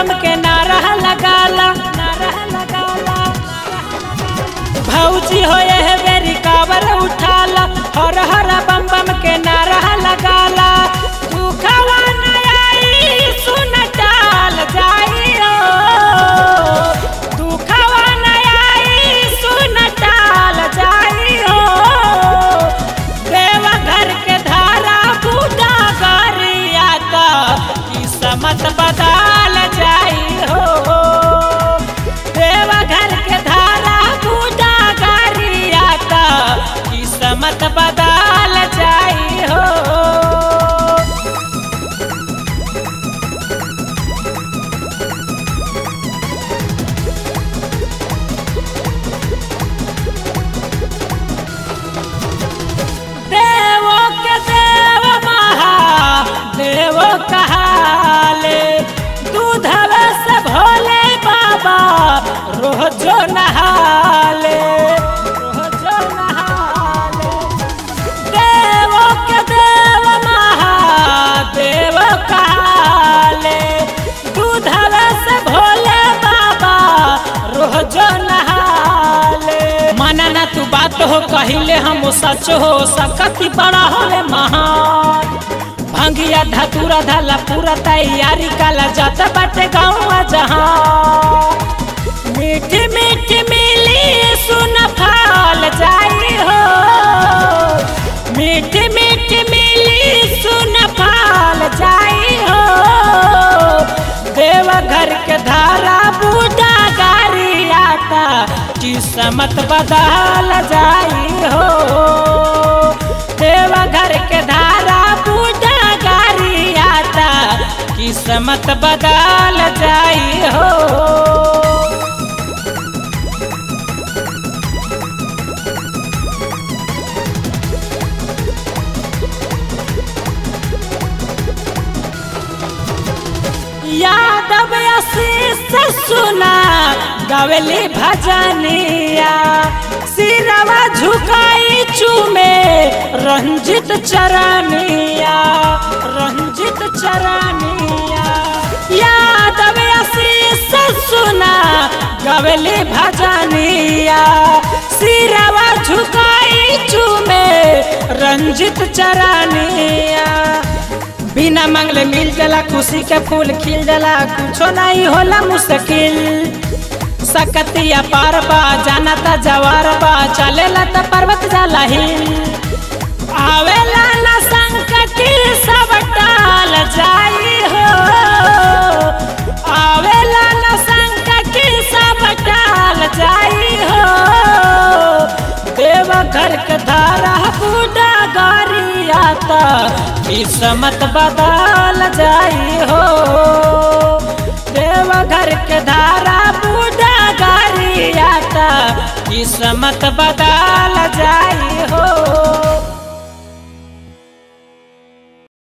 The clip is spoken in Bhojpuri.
बम के नारा लगाला नारा लगाला भौजी होए है बेरी कावर उठाला हर हर बम बम के नारा लगाला दुखवा न आई सुन टाल जाई हो दुखवा न आई सुन टाल जाई हो देवा घर के धारा बूटा गरिया का किस्मत बदल जाई हो देवा घर के धारा बूटा गरिया का किस्मत बदल जाई हो देवो के देव महा देव कहाले दूधवे से भोले बाबा रोजो नहाले रोजो नहाले देवो के देव महा देव कहाले दूधवे से भोले बाबा रोजो नहाले माना ना तू बात हो कहिले हम सच हो सकती बड़ा होले महान भंगिया धतूरा धला पूरा तैयारी काला जात बाटे गाँव जहाँ मीठी मीठी मिली सुन फाल जाई हो मीठी मीठी मिली सुन फाल जाई हो देव घर के धारा बूढ़ा गारी आता किस्मत बदल जाई हो देव घर के धारा बूढ़ा गारी आता किस्मत बदल जाई हो यादव आशीष सुना गवली भजनिया सिरवा झुकाई चूमे रंजित चरनिया रंजित चरनिया यादव आशीष सुना गवली भजनिया सिरवा झुकाई चूमे रंजित चरनिया बिना मंगले मिल जाला खुशी के फूल खिल जाला कुछो नहीं होला मुश्किल सकतिया पार बा जाना त जवार बा चलेला त पर्वत जाला हिल आवेला न संकट सब टाल जाई हो आवेला न संकट सब टाल जाई हो देव घर के धारा बूढ़ा गारी आता किस्मत बदल जाई हो देव घर के धारा बूढ़ा गारी आता किस्मत बदल जाई हो